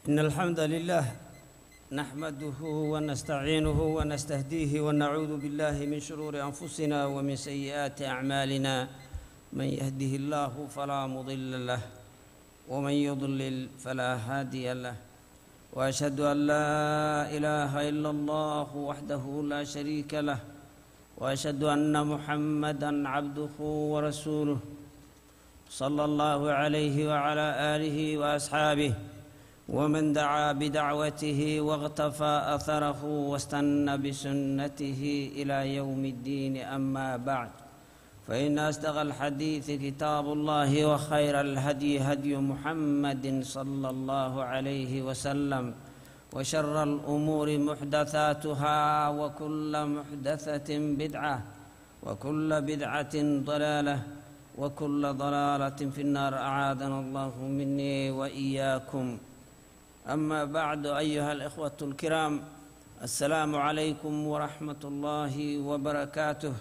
إن الحمد لله نحمده ونستعينه ونستهديه ونعوذ بالله من شرور أنفسنا ومن سيئات أعمالنا من يهده الله فلا مضل له ومن يضلل فلا هادي له وأشهد أن لا إله إلا الله وحده لا شريك له وأشهد أن محمدا عبده ورسوله صلى الله عليه وعلى آله وأصحابه ومن دعا بدعوته واغتفى أثره واستنى بسنته إلى يوم الدين أما بعد فإن أصدق الحديث كتاب الله وخير الهدي هدي محمد صلى الله عليه وسلم وشر الأمور محدثاتها وكل محدثة بدعة وكل بدعة ضلالة وكل ضلالة في النار أعاذنا الله مني وإياكم أما بعد أيها الإخوة الكرام السلام عليكم ورحمة الله وبركاته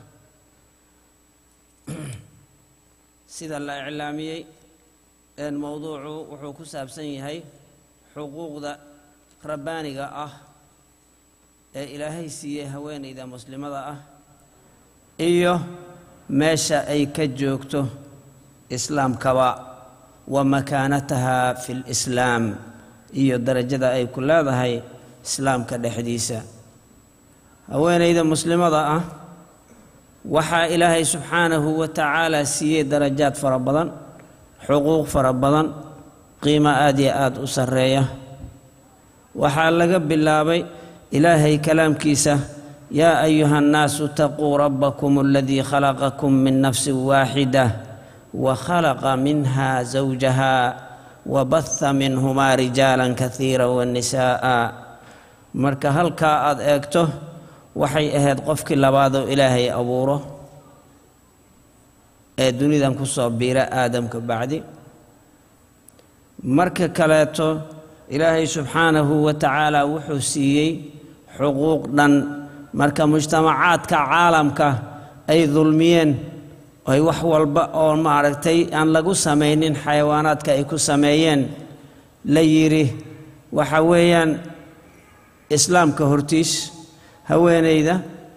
sida la iclaamiyey een mowduucu wuxuu ku saabsan yahay xuquuqda rabbaaniga ah ee ilaahay siiyey haweenayda muslimada ah iyo meesha ay ka joogto islaamkaba wa makaanataha fi lislaam iyo darajada ay ku leedahay islaamka dhexdiisa haweenayda muslimada ah waxaa ilaahay subxaanahu wa tacaala siiyey darajaad fara badan xuquuq fara badan qiimo aad iyo aad u sarreeya waxaa laga bilaabay ilaahay kalaamkiisa yaa ayuha annaasu taquu rabbakum aladii khalaqakum min nafsin waaxida wa khalaqa minha zawjaha wa baha minhumaa rijaalan kaiira wanisaa'a marka halkaa aad eegto waxay ahayd qofkii labaadoo ilaahay abuuro ee dunidan ku soo biira aadamka bacdi marka kaleeto ilaahay subxaanahu wa tacaala wuxuu siiyey xuquuq dhan marka mujtamacaadka caalamka ay dulmiyeen ay wax walba oo maaragtay aan lagu samaynin xayawaanaadka ay ku sameeyeen la yidhi waxa weeyaan islaamka hortiis haweenayda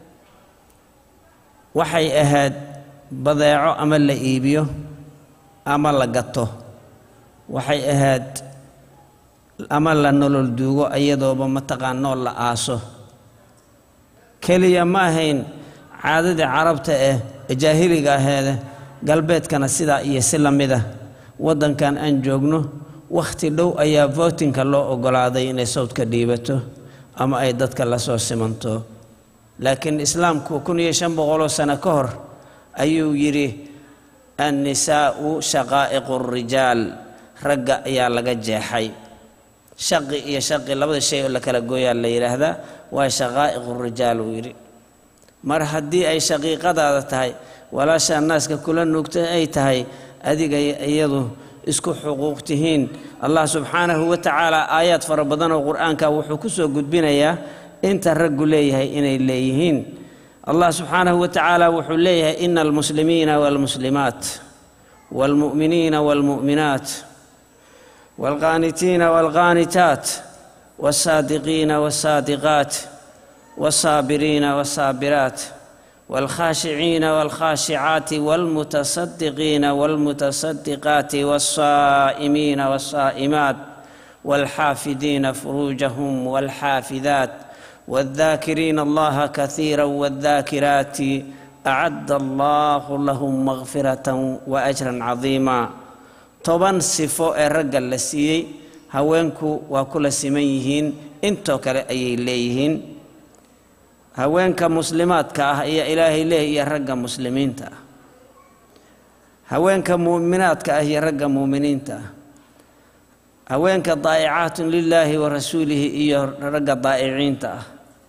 waxay ahayd badeeco ama la iibiyo ama la gato waxay ahayd ama la nolol duugo iyadooba mataqaanoo la aaso keliya ma ahayn caadadii carabta eh jaahiliga aheede galbeedkana sidaa iyo si la mid ah waddankan aan joogno wakhti dhow ayaa vootinka loo oggolaaday inay sawdka dhiibato ama ay dadka la soo simanto laakiin islaamku kun iyo shan boqoloo sano ka hor ayuu yidhi annisaa'u shaqaa'iqu rijaal ragga ayaa laga jeexay shaqi iyo shaqi labada shay oo la kala gooyaa la yidhaahdaa waa shaqaa'iqu rijaal uu yidhi mar haddii ay shaqiiqadaada tahay walaashaa naaska kula nuugta ay tahay adiga iyadu isku xuquuq tihiin allah subxaanahu wa tacaala aayaad fara badan oo qur'aanka wuxuu ku soo gudbinayaa inta raggu leeyahay inay leeyihiin allah subxaanahu wa tacaala wuxuu leeyahay ina almuslimiina waalmuslimaat waalmu'miniina waalmu'minaat waalqaanitiina waalqaanitaat waalsaadiqiina waalsaadiqaat waalsaabiriina waalsaabiraat والخاشعين والخاشعات والمتصدقين والمتصدقات والصائمين والصائمات والحافظين فروجهم والحافظات والذاكرين الله كثيرا والذاكرات أعد الله لهم مغفرة وأجرا عظيما طبعا صفو الرجل لسيي هوينكو وكل سميهين انتو كرأي إليهين haweenka muslimaadka ah iyo ilaahay leeh iyo ragga muslimiinta ah haweenka mu'minaadka ah iyo ragga mu'miniinta ah haweenka daa'icaatun lilaahi wa rasuulihi iyo ragga daa'iciinta ah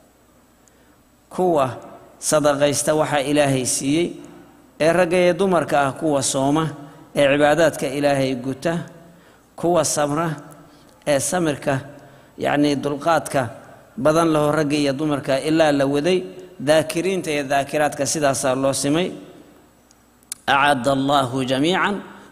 kuwa sadaqaysta waxaa ilaahay siiyey ee ragga iyo dumarka ah kuwa sooma ee cibaadaadka ilaahay guta kuwa samra ee samirka yacnii dulqaadka badan laho ragga iyo dumarka ilaa la waday daakiriinta iyo daakiraadka sidaasaa loo simay acadda allaahu jamiican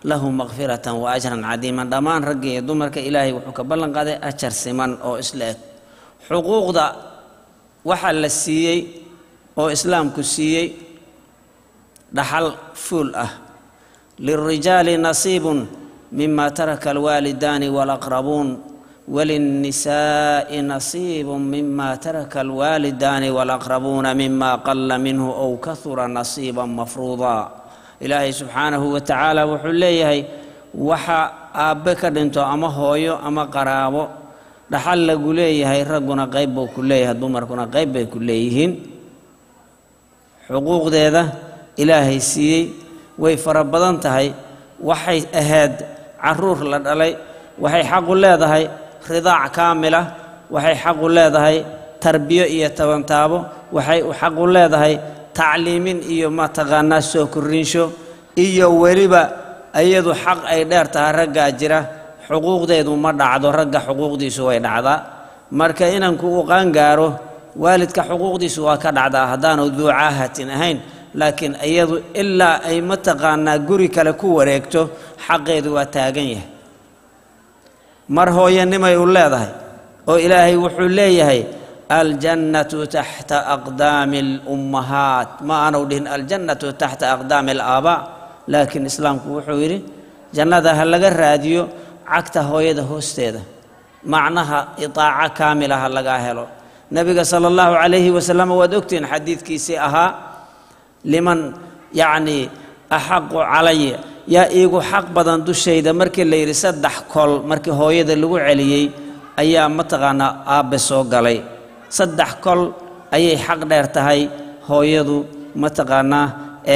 lahu makfiratan wa ajran cadiiman dhammaan ragga iyo dumarka ilaahay wuxuu ka ballan qaaday ajar siman oo isla eg xuquuqda waxaa la siiyey oo islaamku siiyey dhaxal fuul ah lilrijaali nasiibun mima taraka alwaalidaani walaqrabuun وللنساء نصيب مما ترك الوالدان والأقربون مما قل منه أو كثر نصيبا مفروضا إلهي سبحانه وتعالى وحليه وحا أبك دنتو أما هويو أما قرابو dhaxal lagu leeyahay ragguna qayb buu ku leeyahay dumarkuna qayb bay ku leeyihiin xuquuqdeeda ilaahay siiyey way fara badan tahay waxay ahayd caruur la dhalay waxay xaqu leedahay ridaac kaamila waxay xaqu leedahay tarbiyo iyo tabantaabo waxay xaqu leedahay tacliimin iyo mataqaanaa soo korriinsho iyo weliba iyadu xaq ay dheer tahay raggaa jira xuquuqdeedu ma dhacdo ragga xuquuqdiisu way dhacdaa marka inanku uu qaangaaro waalidka xuquuqdiisu waa ka dhacdaa haddaanu duu caahatin ahayn laakiin iyadu ilaa ay mataqaanaa guri kale ku wareegto xaqeedu waa taagan yahay mar hooyanimay u leedahay oo ilaahay wuxuu leeyahay aljannatu taxta aqdaami alummahaat ma aanu dhihin aljannatu taxta aqdaami alaabaa laakiin islaamku wuxuu yidhi jannada ha laga raadiyo cagta hooyada hoosteeda macnaha itaaco kaamila ha lagaa helo nebiga sala allahu calayhi wasalam waad ogtihiin xadiidkiisii ahaa liman yacnii axaqu calaya yaa iigu xaq badan dushayda markii la yidhi saddex kol markii hooyada lagu celiyey ayaa mataqaanaa aabbe soo galay saddex kol ayay xaq dheer tahay hooyadu mataqaanaa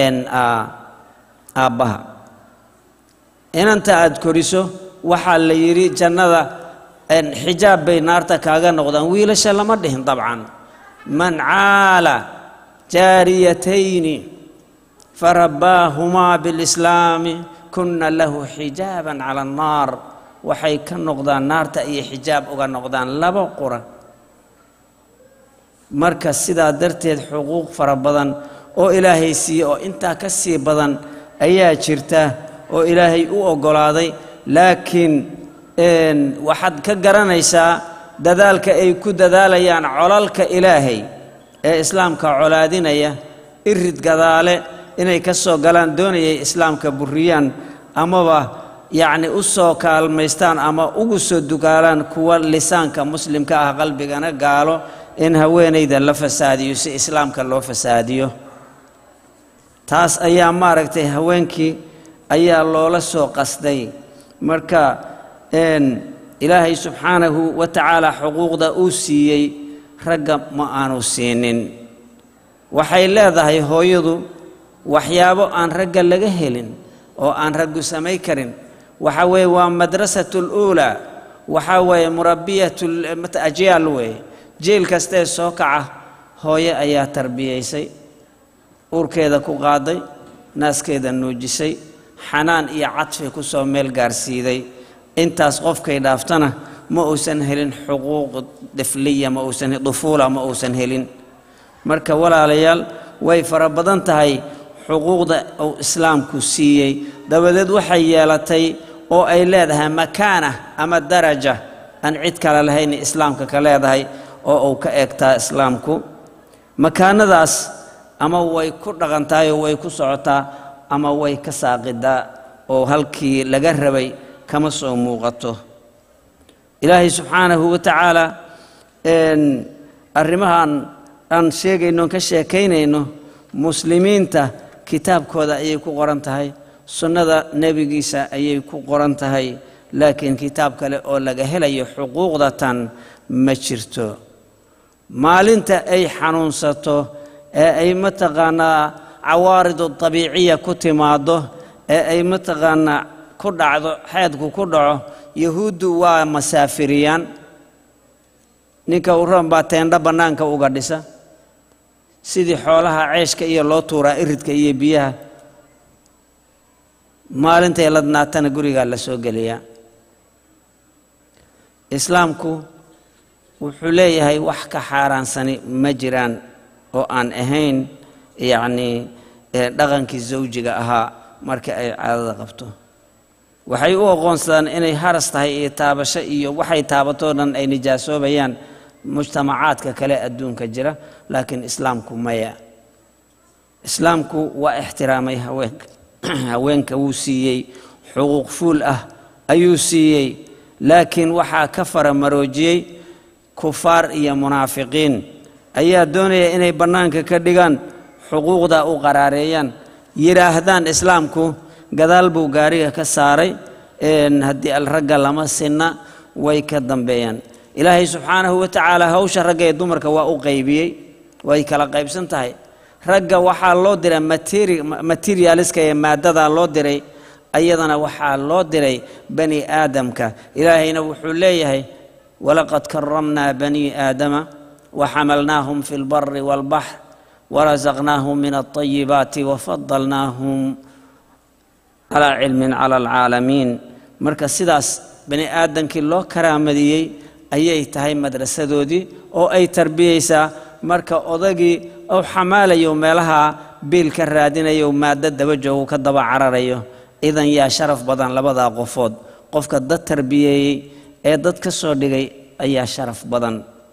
aabbaha inanta aad koriso waxaa la yidhi jannada xijaab bay naarta kaaga noqdaan wiilasha lama dhihin dabcan man caala jaariyatayni farabbaahumaa bilislaami kunna lahu xijaaban cala annaar waxay ka noqdaan naarta iyo xijaab uga noqdaan laba qura marka sidaa darteed xuquuq fara badan oo ilaahay siiye oo intaa ka sii badan ayaa jirta oo ilaahay u oggolaaday laakiin waxaad ka garanaysaa dadaalka ay ku dadaalayaan colalka ilaahay ee islaamka colaadinaya irid gadaale inay ka soo galaan doonayay islaamka buriyaan amaba yacni u soo kaalmaystaan ama ugu soo dugaalaan kuwa lisaanka muslimka ah qalbigana gaalo in haweenayda la fasaadiyo si islaamka loo fasaadiyo taas ayaa maaragtay haweenkii ayaa loola soo qasday marka ilaahay subxaanahu wa tacaala xuquuqda uu siiyey ragga ma aanu siinin waxay leedahay hooyadu waxyaabo aan ragga laga helin oo aan raggu samay karin waxa weeye waa madrasatu luulaa waxaa weeye murabbiyatu ajyaal weeye jeel kastee soo kaca hooye ayaa tarbiyaysay uurkeeda ku qaaday naaskeeda nuujisay xanaan iyo cadfi ku soo meel gaarsiiday intaas qofkay dhaaftana ma uusan helin xuquuq difliya ma uusan dufuula ma uusan helin marka walaalayaal way fara badan tahay xuquuqda uu islaamku siiyey dabadeed waxay yeelatay oo ay leedahay makaana ama daraja aan cid kale lahayn islaamka ka leedahay oo uu ka eegtaa islaamku makaanadaas ama way ku dhaqantahay oo way ku socotaa ama way ka saaqidaa oo halkii laga rabay kama soo muuqato ilaahay subxaanahu wa tacaala arrimahan aan sheegayno on ka sheekaynayno muslimiinta kitaabkooda ayay ku qoran tahay sunnada nebigiisa ayay ku qoran tahay laakiin kitaab kale oo laga helayo xuquuqda tan ma jirto maalinta ay xanuunsato ee ay mataqaanaa cawaaridu dabiiciya ku timaaddo ee ay mataqaanaa ku dhacdo xeedku ku dhaco yahuuddu waa masaafiriyaan ninka u ran baa teendho bannaanka uga dhisa sidii xoolaha ceeshka iyo loo tuuraa iridka iyo biyaha maalintay ladnaatana gurigaa la soo geliyaa islaamku wuxuu leeyahay wax ka xaaraansani ma jiraan oo aan ahayn yacnii dhaqankii zawjiga ahaa marka ay caadada qabto waxay u aqoonsadaan inay haras tahay iyo taabasho iyo waxay taabatoo dhan ay nijaasoobayaan mujtamacaadka kale adduunka jira laakiin islaamku maya islaamku waa ixtiraamay haweenka haweenka wuu siiyey xuquuq fuul ah ayuu siiyey laakiin waxaa ka faramaroojiyey kufaar iyo munaafiqiin ayaa doonaya inay bannaanka ka dhigaan xuquuqda u qaraareeyaan yidhaahdaan islaamku gadaal buu gaariga ka saaray haddii alragga lama sinna way ka dambeeyaan ilaahay subxaanahu wa tacaala hawsha ragga ee dumarka waa u qaybiyey way kala qaybsan tahay ragga waxaa loo diray materialiska ee maaddadaa loo diray ayadana waxaa loo diray bani aadamka ilaahayna wuxuu leeyahay walaqad karamnaa bani aadama waxamalnaahum fi lbari waalbaxr warazaqnaahum min alطayibaati wafadalnaahum calaa cilmin cala alcaalamiin marka sidaas bani aadamkii loo karaamadiyey ayay tahay madrasadoodii oo ay tarbiyeysaa marka odagii ou xamaalayo meelaha biil ka raadinayo maaddo daba joogu ka daba cararayo idan yaa sharaf badan labadaa qofood qofka dad tarbiyeeyey ee dad ka soo dhigay ayaa sharaf badan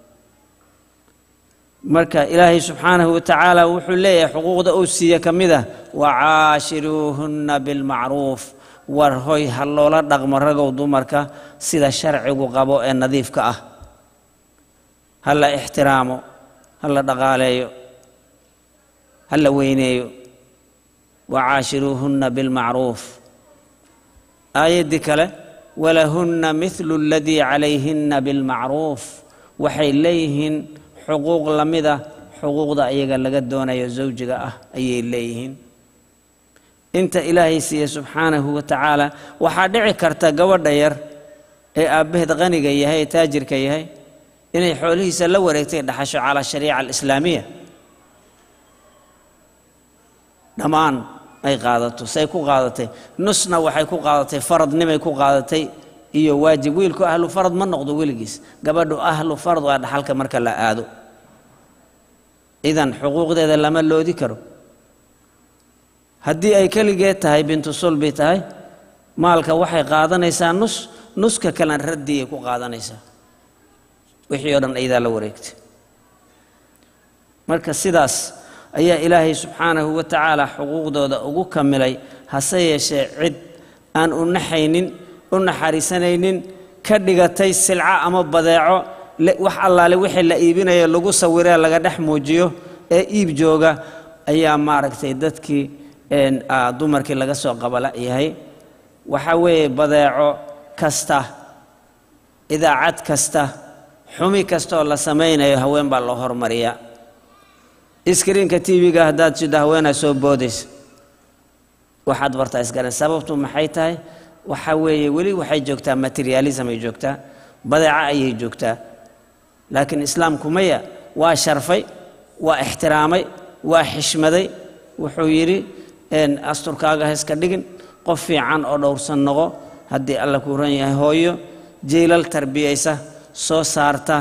marka ilaahay subxaanahu wa tacaala wuxuu leeyahay xuquuqda uu siiye ka mid ah wacaashiruuhunna bilmacruuf war hoy ha loola dhaqmo ragow dumarka sida sharcigu qabo ee nadiifka ah ha la ixtiraamo ha la dhaqaaleeyo ha la weyneeyo wacaashiruuhunna bilmacruuf aayaddii kale walahunna mithlu aladii calayhinna bilmacruuf waxay leeyihiin xuquuq la mid ah xuquuqda iyaga laga doonayo zawjiga ah ayay leeyihiin inta ilaahay siiye subxaanahu wa tacaala waxaa dhici karta gabadha yar ee aabbaheed qaniga yahay ee taajirka yahay inay xoolihiisa la wareegtay dhaxasho calaa shariica alislaamiya dhammaan ay qaadato say ku qaadatay nusna waxay ku qaadatay faradnimay ku qaadatay iyo waajib wiilku ahlu farad ma noqdo weligiis gabadhu ahlu farad waa dhaxalka marka la aado idan xuquuqdeeda lama loodi karo haddii ay keligeed tahay bintu sulbi tahay maalka waxay qaadanaysaa nus nuska kalena raddiyay ku qaadanaysaa wixii oo dhan aydaa la wareegtay marka sidaas ayaa ilaahay subxaanahu wa tacaala xuquuqdooda ugu kamilay hase yeeshee cid aan u naxaynin u naxariisanaynin ka dhigatay silco ama badeeco wax allaale wixii la iibinayo lagu sawiree laga dhex muujiyo ee iib jooga ayaa maaragtay dadkii dumarkii laga soo qabala yahay waxa weeye badeeco kasta idaacad kasta xumi kastaoo la samaynayo haween baa loo hormariyaa iskriinka tv-ga haddaad sido haweenaa soo boodaysa waxaad bartaa isgaran sababtu maxay tahay waxa weeye weli waxay joogtaa materialism ay joogtaa badeeco ayay joogtaa laakiin islaamku maya waa sharfay waa ixtiraamay waa xishmaday wuxuu yidhi asturkaaga ha iska dhigin qof fiican oo dhowrsan noqo haddii alla kuu ran yahay hooyo jiilal tarbiyaysa soo saarta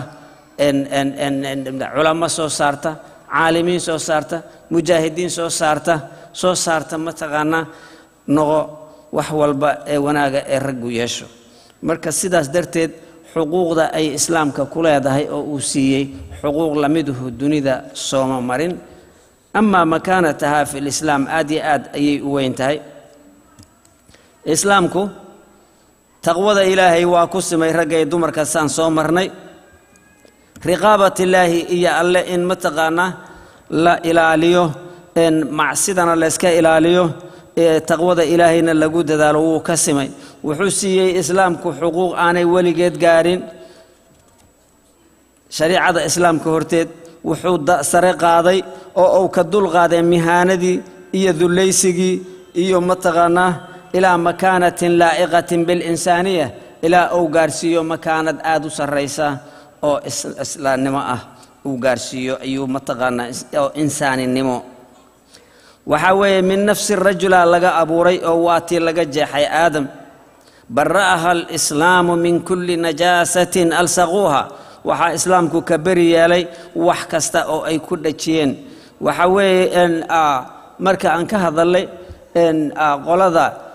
culamo soo saarta caalimiin soo saarta mujaahidiin soo saarta soo saarta mataqaanaa noqo wax walba ee wanaaga ee raggu yeesho marka sidaas darteed xuquuqda ay islaamka ku leedahay oo uu siiyey xuquuq lamiduhu dunida sooma marin amaa makaanataha fi lislaam aad yo aad ayay u weyn tahay islaamku taqwada ilaahay waa ku simay ragga iyo dumarka saan soo marnay riqaabat illaahi iyo alle in mataqaanaa la ilaaliyo macsidana layska ilaaliyo taqwada ilaahayna lagu dadaalo wuu ka simay wuxuu siiyey islaamku xuquuq aanay weligeed gaarin shariicada islaamka horteed wuxuu sare qaaday oo uu ka dul qaaday mihaanadii iyo dullaysigii iyo mataqaanaa ilaa makaanatin laa'iqatin bilinsaaniya ilaa uu gaarsiiyo makaanad aad u sarraysa oo islaamnimo ah uu gaarsiiyo ayuu mataqaanaa oo insaaninimo waxaa weeye min nafsi rajula laga abuuray oo waatii laga jeexay aadam bara'aha alislaamu min kulli najaasatin alsaquuha waxaa islaamku ka beri yeelay wax kasta oo ay ku dhajiyeen waxa weeye marka aan ka hadalnay qolada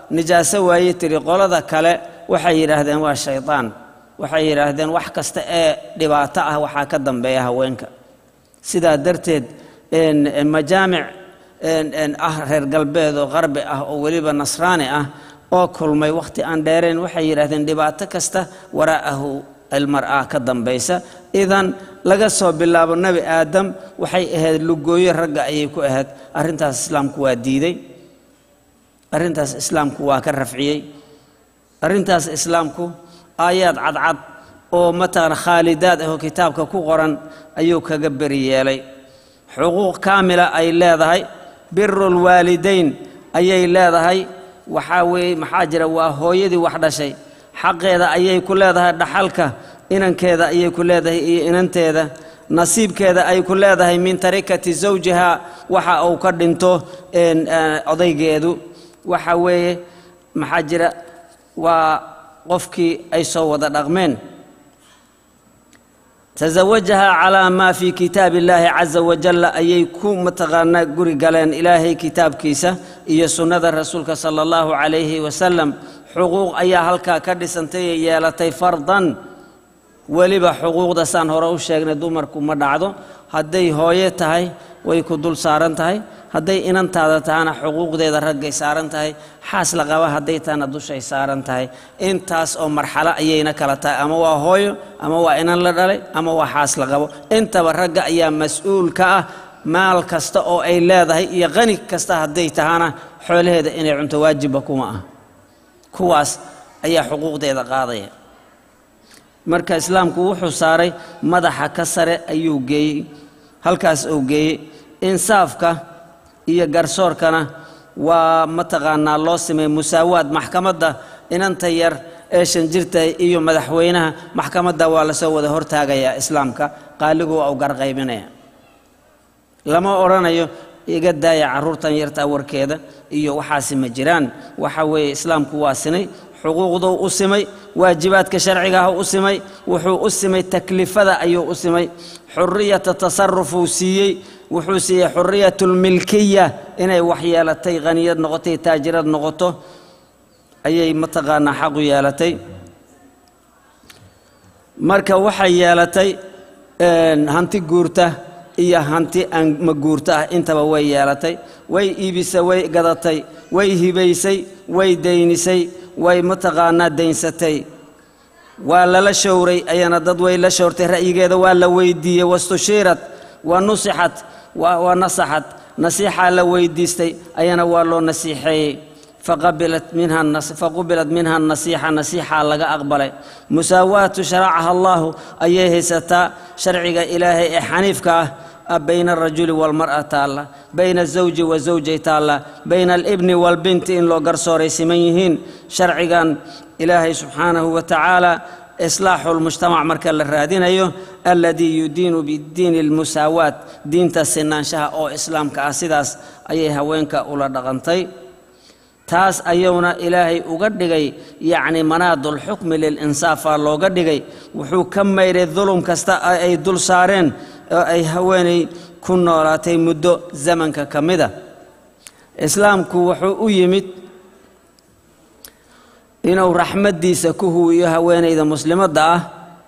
nijaaso waaye tiri qolada kale waxay yidhaahdeen waa shaydaan waxay yidhaahdeen wax kasta ee dhibaato ah waxaa ka dambeeya haweenka sidaa darteed majaamic ah reer galbeed oo qarbi ah oo weliba nasraani ah oo kulmay wakhti aan dheereen waxay yidhahdeen dhibaato kasta waraa'ahu almar'a ka dambaysa idan laga soo bilaabo nebi aadam waxay ahayd lugooyo ragga ayay ku ahayd arrintaas islaamku waa diiday arrintaas islaamku waa ka rafciyey arrintaas islaamku aayaad cadcad oo mataqan khaalidaad ah oo kitaabka ku qoran ayuu kaga beri yeelay xuquuq kaamila ay leedahay birul waalidayn ayay leedahay waxaa weeye maxaa jira waa hooyadii wax dhashay xaqeeda ayay ku leedahay dhaxalka inankeeda ayay ku leedahay iyo inanteeda nasiibkeeda ay ku leedahay min tarikati zawjiha waxa uu ka dhinto odaygeedu waxa weeye maxaa jira waa qofkii ay soo wada dhaqmeen tasawajaha calaa maa fii kitaabi illaahi caza wajalla ayay ku mataqaanaa guri galeen ilaahay kitaabkiisa iyo sunnada rasuulka sala allahu calayhi wasalam xuquuq ayaa halkaa ka dhisantay ee yeelatay fardan weliba xuquuqda saan hore u sheegnay dumarku ma dhacdo hadday hooye tahay way ku dul saaran tahay hadday inantaada tahana xuquuqdeeda raggay saaran tahay xaas la qaba hadday tahana dushay saaran tahay intaas oo marxalo ayayna kala tahay ama waa hooyo ama waa inan la dhalay ama waa xaas la qabo intaba ragga ayaa mas-uul ka ah maal kasta oo ay leedahay iyo qani kasta hadday tahana xoolaheeda inay cunto waajibba kuma ah kuwaas ayaa xuquuqdeeda qaadaya marka islaamku wuxuu saaray madaxa ka sare ayuu geeyey halkaas uu geeyey insaafka iyo garsoorkana waa mataqaanaa loo sameeyey musaawaad maxkamadda inanta yar ee shan jirta iyo madaxweynaha maxkamadda waa lasoo wada hortaagayaa islaamka qaaligu waa u garqaybinaya lama odhanayo iga daaya carruurtan yartaa warkeeda iyo waxaasi ma jiraan waxa weeye islaamku waa sinay xuquuqduu u simay waajibaadka sharcigaah u simay wuxuu u simay taklifada ayuu u simay xuriyata tasarufuu siiyey wuxuu siiyey xuriyat lmilkiya inay wax yeelatay haniyad noqotay taajirad noqoto ayay mataqaanaa xaqu yeelatay marka waxay yeelatay hanti guurta iyo hanti aan ma guurto ah intaba way yeelatay way iibisay way gadatay way hibaysay way daynisay way mataqaanaa daynsatay waa lala showray ayana dad way la showrtay ra'yigeeda waa la weydiiyey wastushiirat waa nusixat waa nasaxat nasiixaa la weydiistay ayana waa loo nasiixeeyey faqabilat minha faqubilat minha nasiixa nasiixaa laga aqbalay musaawaatu sharacaha allahu ayay haysataa sharciga ilaahay ee xaniifka ah bayna alrajuli waalmar'a taalla bayna azawji wa zawjay taalla bayna alibni waalbinti in loo garsooray siman yihiin sharcigan ilaahay subxaanahu wa tacaala islaaxu lmujtamac marka la raadinayo aladii yudiinu bidiini almusaawaat diinta sinaanshaha oo islaamka ah sidaas ayay haweenka ula dhaqantay taas ayuuna ilaahay uga dhigay yacni manaadulxukmi lilinsaafaa looga dhigay wuxuu ka mayray dulum kasta ay dul saareen oo ay haweenay ku noolaatay muddo zamanka ka mida islaamku wuxuu u yimid inuu raxmaddiisa ku huwiyo haweenayda muslimadda ah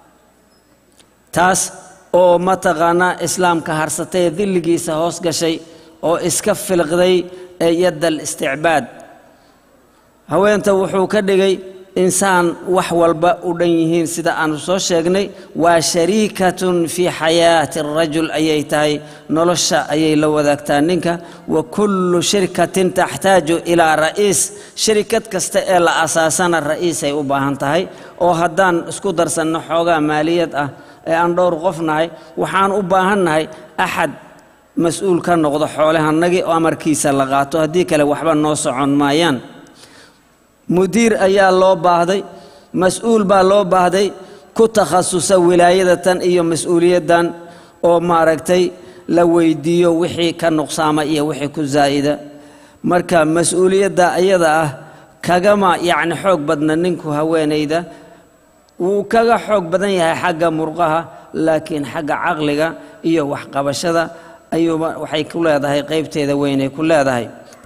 taas oo mataqaanaa islaamka harsatay ee dilligiisa hoos gashay oo iska filqday ee yadda alisticbaad haweenta wuxuu ka dhigay insaan wax walba u dhan yihiin sida aanu soo sheegnay waa shariikatun fii xayaati arajul ayay tahay nolosha ayay la wadaagtaa ninka wa kullu shirkatin taxtaaju ilaa ra'iis shirikad kasta ee la asaasana ra'iisay u baahan tahay oo haddaan isku darsanno xoogaa maaliyad ah ee aan dhowr qof nahay waxaan u baahannahay axad mas-uul ka noqdo xoolehannagii oo amarkiisa la qaato haddii kale waxba noo socon maayaan mudiir ayaa loo baahday mas-uul baa loo baahday ku takhasusa wilaayadatan iyo mas-uuliyaddan oo maaragtay la weydiiyo wixii ka nuqsaama iyo wixii ku zaa'ida marka mas-uuliyadda ayada ah kagama yacni xoog badna ninku haweenayda wuu kaga xoog badan yahay xagga murqaha laakiin xagga caqliga iyo waxqabashada ayuuba waxay ku leedahay qaybteeda weynay ku leedahay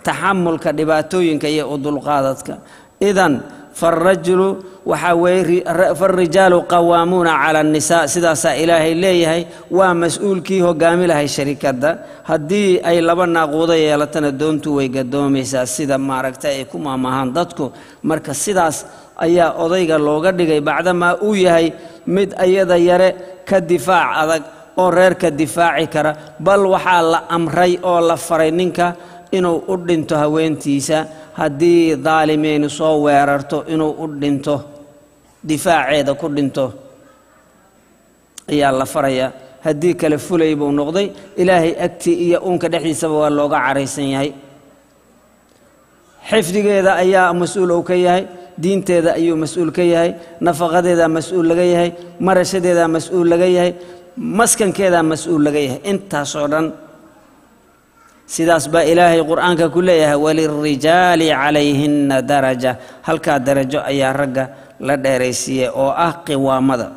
taxamulka dhibaatooyinka iyo u dulqaadadka idan farajulu waxaa weeye farijaalu qawaamuuna cala annisaa sidaasaa ilaahay leeyahay waa mas-uulkii hogaami lahay sharikadda haddii ay laba naaquudo yeelatana doontu way gadoomaysaa sida maaragta ay ku maamahaan dadku marka sidaas ayaa odayga looga dhigay bacdamaa uu yahay mid ayada yare ka difaac adag oo reerka difaaci kara bal waxaa la amray oo la faray ninka inuu u dhinto haweentiisa haddii daalimeynu soo weerarto inuu u dhinto difaaceeda ku dhinto ayaa la farayaa haddii kale fulay buu noqday ilaahay agtii iyo uunka dhexdiisaba waa looga caraysan yahay xifdigeeda ayaa mas-uul uu ka yahay diinteeda ayuu mas-uul ka yahay nafaqadeedaa mas-uul laga yahay marashadeedaa mas-uul laga yahay maskankeedaa mas-uul laga yahay intaasoo dhan sidaas baa ilaahay qur'aanka ku leeyahay walilrijaali calayhinna daraja halkaa darajo ayaa ragga la dheeraysiiyey oo ah qiwaamada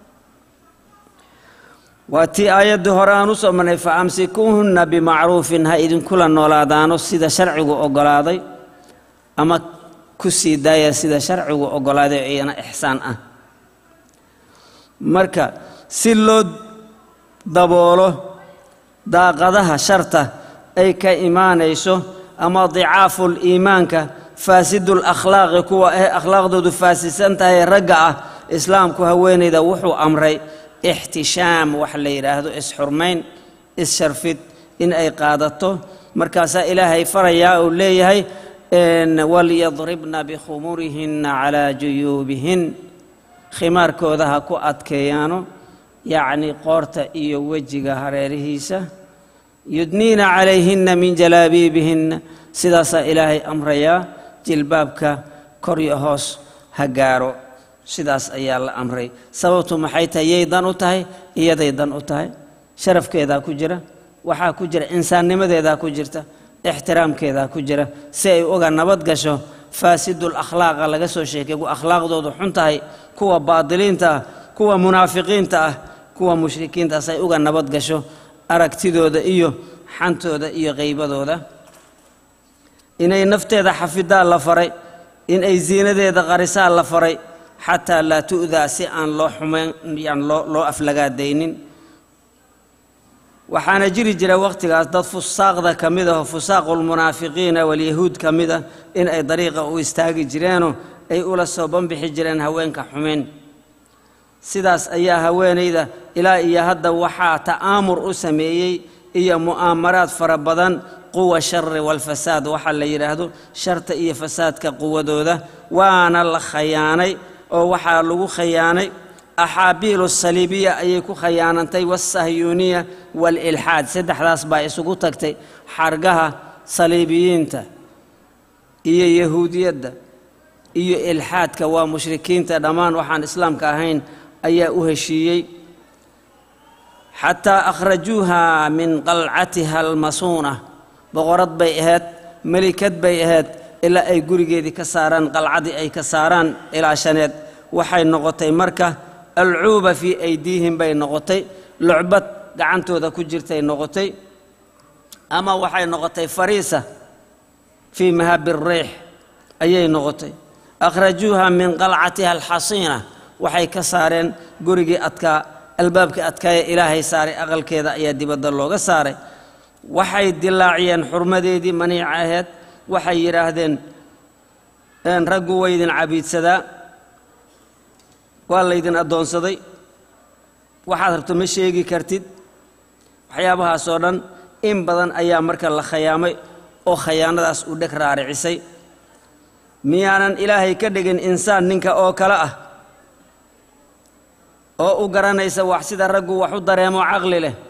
waa tii aayaddii hore aan u soo marnay fa amsikuuhunna bimacruufin ha idinkula noolaadaano sida sharcigu oggolaaday ama ku sii daaya sida sharcigu oggolaaday oo iyana ixsaan ah marka si loo daboolo daaqadaha sharta ay ka imaanayso ama dicaaful iimaanka faasidul akhlaaqi kuwa ee akhlaaqdoodu faasisan tahay ragga ah islaamku haweenayda wuxuu amray ixtishaam wax la yidhaahdo is-xurmayn is-sharfid in ay qaadato markaasaa ilaahay farayaa uu leeyahay walyadribna bikhumurihinna calaa juyuubihin khimaarkooda ha ku adkeeyaano yacni qoorta iyo wejiga hareerihiisa yudniina calayhinna min jalaabiibihinna sidaasaa ilaahay amrayaa jilbaabka kor iyo hoos ha gaaro sidaas ayaa la amray sababtu maxay tahay yay dan u tahay iyaday dan u tahay sharafkeedaa ku jira waxaa ku jira insaannimadeedaa ku jirta ixtiraamkeedaa ku jira si ay uga nabad gasho faasidul akhlaaqa laga soo sheekay kuwa akhlaaqdoodu xun tahay kuwa baadiliinta ah kuwa munaafiqiinta ah kuwa mushrikiintaas ay uga nabad gasho aragtidooda iyo xantooda iyo qaybadooda inay nafteeda xafidaa la faray in ay ziinadeeda qarisaa la faray xataa laa tu'daa si aan loo xumayn yan loo loo aflagaadaynin waxaana jiri jira wakhtigaas dad fusaaqda ka mid aho fusaaqulmunaafiqiina walyahuud ka mid ah in ay dariiqa u istaagi jireenoo ay ula soo banbixi jireen haweenka xumayn sidaas ayaa haweenayda ilaa iyo hadda waxaa ta'aamur u sameeyey iyo mu'aamaraad fara badan quwa shari walfasaad waxaa la yidhaahdo sharta iyo fasaadka quwadooda waana la khayaanay oo waxaa lagu khayaanay axaabiilu saliibiya ayay ku khayaanantay wasahyuuniya waalilxaad saddexdaas baa isugu tagtay xargaha saliibiyiinta iyo yahuudiyadda iyo ilxaadka waa mushrikiinta dhammaan waxaan islaamka ahayn ayaa u heshiiyey xataa akhrajuuha min qalcatiha almasuuna boqorad bay ahayd melikad bay ahayd ilaa ay gurigeedii ka saaraan qalcadii ay ka saaraan ilaa shaneed waxay noqotay marka alcuuba fii aydiihim bay noqotay lucbad gacantooda ku jirtay noqotay ama waxay noqotay fariisa fii mahabi riix ayay noqotay akhrajuuha min qalcatiha alxasiina waxay ka saareen gurigii adkaa albaabkii adkaaya ilaahay saaray aqalkeeda ayaa dibadda looga saaray waxay dilaaciyeen xurmadeedii maniica aheed waxay yidhaahdeen raggu waydin cabiidsadaa waa laydin addoonsaday waxaad rabto ma sheegi kartid waxyaabahaasoo dhan in badan ayaa marka la khayaamay oo khayaanadaas u dheg raaricisay miyaanan ilaahay ka dhigin insaan ninka oo kale ah oo u garanaysa wax sida raggu wax u dareemo caqli leh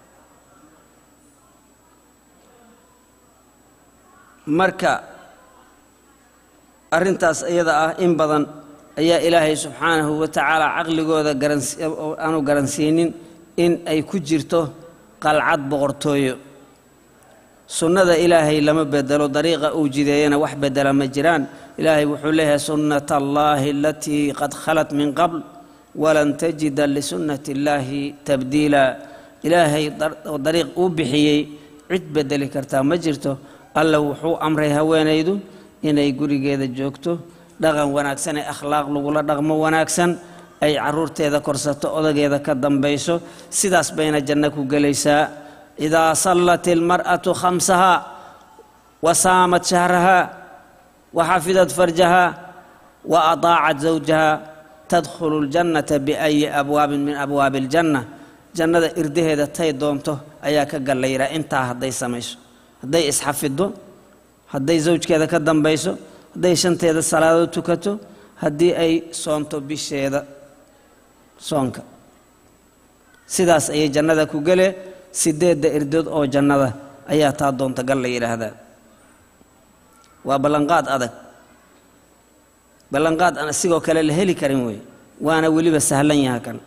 marka arrintaas iyada ah in badan ayaa ilaahay subxaanahu wa tacaala caqligooda aanu garansiinin in ay ku jirto qalcad boqortooyo sunnada ilaahay lama bedelo dariiqa uu jideeyana wax bedela ma jiraan ilaahay wuxuu leeyahay sunnata allaahi alatii qad khalat min qabl walan tajida lisunnati illaahi tabdiila ilaahay dariiq uu bixiyey cid bedeli kartaa ma jirto alla wuxuu amray haweenaydu inay gurigeeda joogto dhaqan wanaagsan ee akhlaaq lagula dhaqmo wanaagsan ay caruurteeda korsato odageeda ka dambayso sidaas bayna janno ku gelaysaa idaa sallat ilmar'atu khamsahaa wa saamat shahrahaa wa xafidat farjahaa wa ataacat zawjahaa tadkhulu ljannata biayi abwaabin min abwaabi aljanna jannada irdaheeda tay doonto ayaa ka gallayraa intaa hadday samayso hadday isxafiddo hadday zawjkeeda ka dambayso hadday shanteeda salaadood tukato haddii ay soonto bisheeda soonka sidaas ayay jannada ku gelee sideedda irdood oo jannada ayaa taa doonta gal la yidhaahdaa waa ballanqaad adag ballanqaad aan isigoo kale la heli karin weeye waana weliba sahlan yaha kan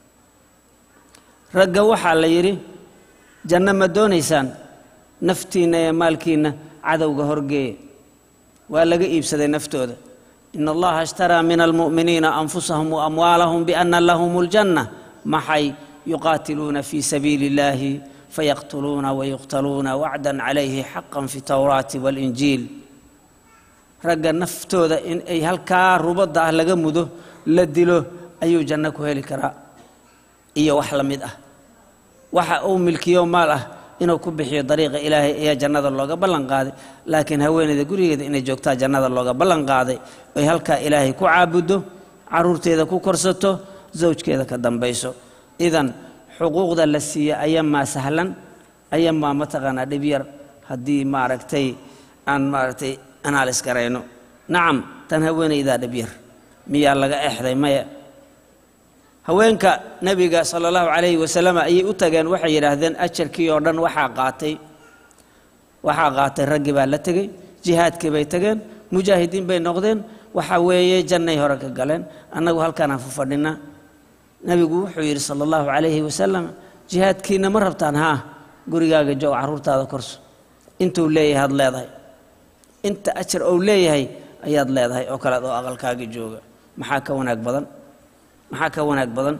ragga waxaa la yidhi janno ma doonaysaan naftiinna iyo maalkiinna cadowga horgeeye waa laga iibsaday naftooda in allaha ishtaraa min almu'miniina anfusahum wa amwaalahum bianna lahum aljanna maxay yuqaatiluuna fii sabiili illahi fayaqtuluuna wayuqtaluuna wacdan calayhi xaqan fi towraati waalinjiil ragga naftooda in ay halkaa rubadda ah laga mudo la dilo ayuu janno ku heli karaa iyo wax la mid ah waxa uu milkiyo maal ah inuu ku bixiyo dariiqa ilaahay ayaa jannada looga ballan qaaday laakiin haweeneyda gurigeeda inay joogtaa jannada looga ballan qaaday oy halkaa ilaahay ku caabuddo caruurteeda ku korsato zawjkeeda ka dambayso idan xuquuqda la siiya ayamaa sahlan ayamaa mataqaanaa dhib yar haddii maaragtay aan maaragtay anaalis garayno nacam tan haweenaydaa dhib yar miyaa laga exday maya haweenka nebiga sala allahu calayhi wasalam ayay u tageen waxay yidhaahdeen ajarkii oo dhan waxaa qaatay waxaa qaatay raggii baa la tegey jihaadkii bay tageen mujaahidiin bay noqdeen waxa weeye jannay hore ka galeen annagu halkaanaan fu fadhinaa nebigu wuxuu yidhi sala allahu calayhi wasalam jihaadkiina ma rabtaan haa gurigaaga joog carruurtaada korso intuu leeyahay had leedahay inta ajar ou leeyahay ayaad leedahay oo kalead oo aqalkaaga jooga maxaa ka wanaag badan maxaa ka wanaag badan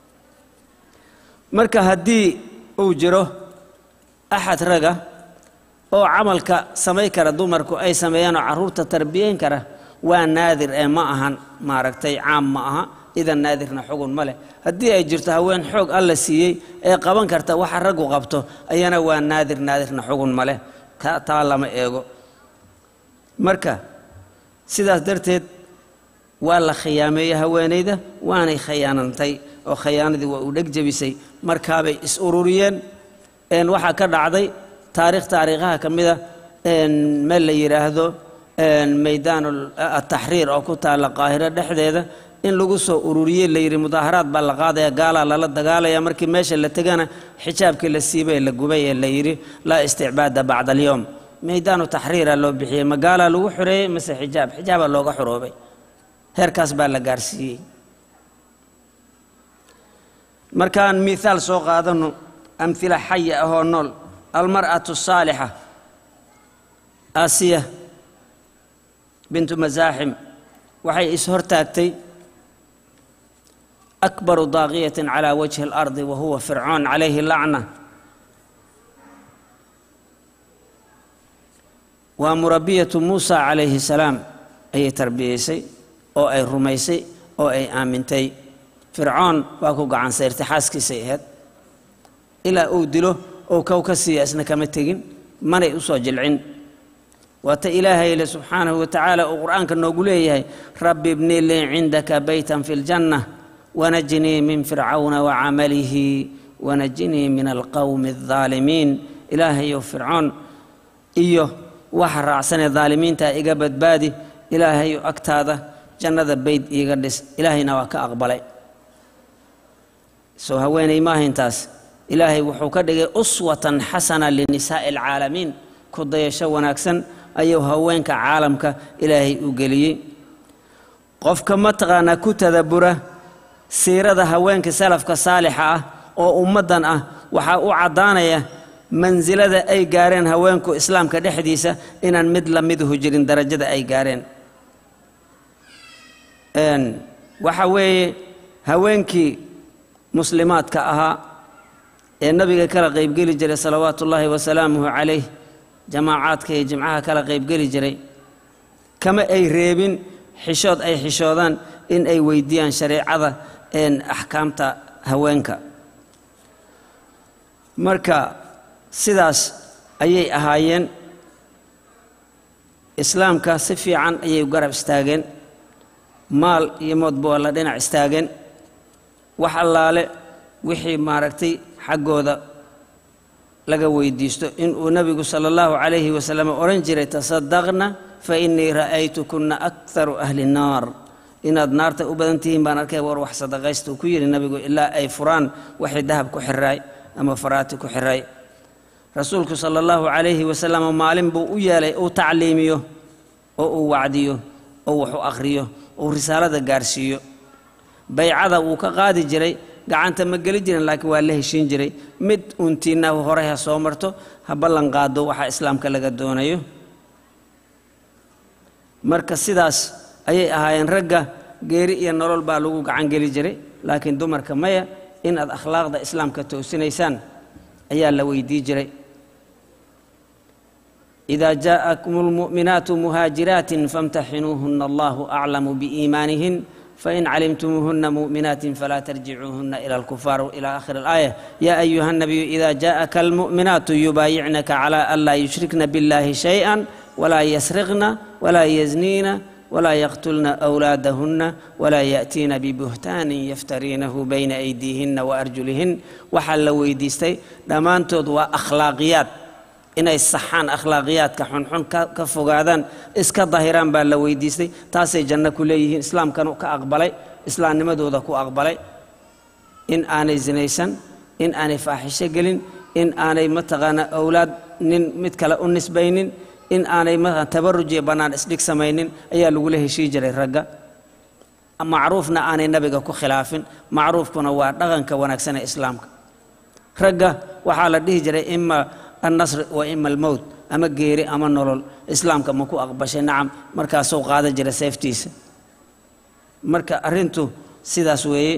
marka haddii uu jiro axad raga oo camalka samay kara dumarku ay sameeyaan oo carruurta tarbiyeyn kara waa naadir ee ma ahan maaragtay caam ma aha idan naadirna xugun ma leh haddii ay jirto haween xoog alla siiyey ee qaban karta waxa raggu qabto ayana waa naadir naadirna xugun ma leh taa lama eego marka sidaas darteed waa la khiyaameeyey haweenayda waanay khayaanantay oo khayaanadii waa uu dheg jebisay markaabay is ururiyeen waxaa ka dhacday taarikh taariikhaha ka mida meel la yidhaahdo maydaan ataxriir oo ku taalla qaahiro dhexdeeda in lagu soo ururiyey la yidhi mudaaharaad baa la qaadaya gaalaa lala dagaalaya markii meesha la tegana xijaabkii la siibay la gubay ee la yidhi laa isticbaada bacda alyowm maydaanu taxriira loo bixiyey ma gaalaa lagu xoreeyey mase xijaab xijaabaa looga xoroobay heerkaas baa la gaarsiiyey markaan miihaal soo qaadano amhila xaya ahoo nool almar'atu asaalixa aasiya bintu masaaxim waxay is-hortaagtay akbaru daaqiyatin calaa wajhi اlardi wa huwa fircoon calayhi lacna waa murabbiyatu muusa calayhi salaam ayay tarbiyeysay oo ay rumaysay oo ay aamintay fircoon waa ku gacan sayrtay xaaskiisay ahayd ilaa uu dilo ou kow ka siiya isna kama tegin manay u soo jilcin waata ilaahay le subxaanahu wa tacaala uu qur'aanka noogu leeyahay rabbi ibni lii cindaka baytan fi ljanna wanajnii min fircawna wacamalihi wanajnii min alqowmi aldaalimiin ilaahayow fircoon iyo waxa raacsanee daalimiinta iga badbaadi ilaahayow agtaada jannada bayd iiga dhis ilaahayna waa ka aqbalay soo haweenay maaha intaas ilaahay wuxuu ka dhigay uswatan xasana linisaa'i alcaalamiin ku dayasho wanaagsan ayuu haweenka caalamka ilaahay u geliyey qofka mataqaanaa ku tadabura siirada haweenka salafka saalixa ah oo ummaddan ah waxaa u caddaanaya mansilada ay gaareen haweenku islaamka dhexdiisa inaan mid la miduhu jirin darajada ay gaareen waxa weeye haweenkii muslimaadka ahaa ee nabiga kala qaybgeli jiray salawaatu ullaahi wasalaamuhu calayh jamaacaadka iyo jimcaha kala qaybgeli jiray kama ay reebin xishood ay xishoodaan in ay weydiiyaan shareecada een axkaamta haweenka marka sidaas ayay ahaayeen islaamka si fiican ayay garab istaageen maal iyo moodba waa la dhinac istaageen wax allaale wixii maaragtay xaggooda laga weydiisto inuu nebigu sala allahu calayhi wasalam odhan jiray tasadaqna fa innii ra'aytukunna akharu ahli nnaar inaad naarta u badan tihiin baan arkay war wax sadaqaysta uu ku yidhi nebigu ilaa ay furaan waxay dahab ku xiraay ama faraati ku xiraay rasuulku sala allahu calayhi wasalam maalin buu u yeelay uu tacliimiyo oo uu wacdiyo oo wax u akhriyo uu risaalada gaarsiiyo baycada wuu ka qaadi jiray gacanta ma geli jirin laakiin waa la heshiin jiray mid untiina horey ha soo marto ha ballan qaado waxaa islaamka laga doonayo marka sidaas ayay ahaayeen ragga geeri iyo nolol baa lagu gacan geli jiray laakiin dumarka maya inaad akhlaaqda islaamka toosinaysaan ayaa la weydii jiray إذا جاءكم المؤمنات مهاجرات فامتحنوهن الله أعلم بإيمانهن فإن علمتموهن مؤمنات فلا ترجعوهن إلى الكفار إلى آخر الآية يا أيها النبي إذا جاءك المؤمنات يبايعنك على ألا يشركن بالله شيئا ولا يسرقن ولا يزنين ولا يقتلن أولادهن ولا يأتين ببهتان يفترينه بين أيديهن وأرجلهن وحل ويديستي دمانتود وأخلاقيات inay saxaan akhlaaqiyaadka xunxun ka fogaadaan iska dahiraan baa la weydiistay taasay janno ku leeyihiin islaamkanu ka aqbalay islaamnimadooda ku aqbalay in aanay zinaysan in aanay faaxisho gelin in aanay mataqaanaa owlaad nin mid kale u nisbaynin in aanay mataqaan tabaruj iyo bannaan isdhig samaynin ayaa lagula heshii jiray ragga macruufna aanay nabiga ku khilaafin macruufkuna waa dhaqanka wanaagsan ee islaamka ragga waxaa la dhihi jiray ima annasr wa ima almowt ama geeri ama nolol islaamka ma ku aqbashay nacam markaasuu qaadan jira seeftiisa marka arrintu sidaas weeye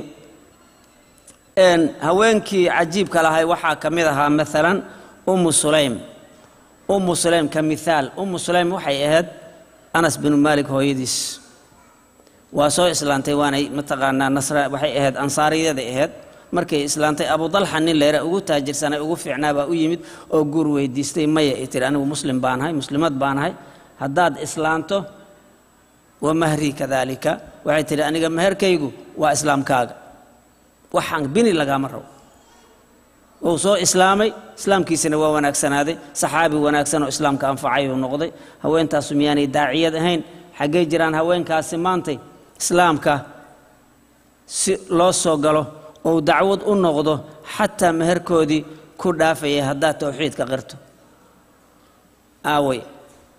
haweenkii cajiibka lahay waxaa ka mid ahaa maalan ummu sulaym ummu sulaym ka mithaal ummu sulaym waxay ahayd anas binu maalik hooyadiis waa soo islaantay waanay mataqaanaa nasra waxay ahayd ansaariyaday ahayd markay islaantay abu dalxa nin leera ugu taajirsanay ugu fiicnaa baa u yimid oo guur weydiistay maya i tiri anigu muslim baanahay muslimad baanahay haddaad islaanto wa mahrii kadaalika waxay tihi aniga meherkaygu waa islaamkaaga waxaan bini lagaama rabo wuu soo islaamay islaamkiisana waa wanaagsanaaday saxaabi wanaagsan oo islaamka anfacay uu noqday haweentaasu miyaanay daaciyad ahayn xaggay jiraan haweenkaasi maantay islaamka si loo soo galo ou dacwad u noqdo xataa meherkoodii ku dhaafayay haddaad towxiidka qirto aaway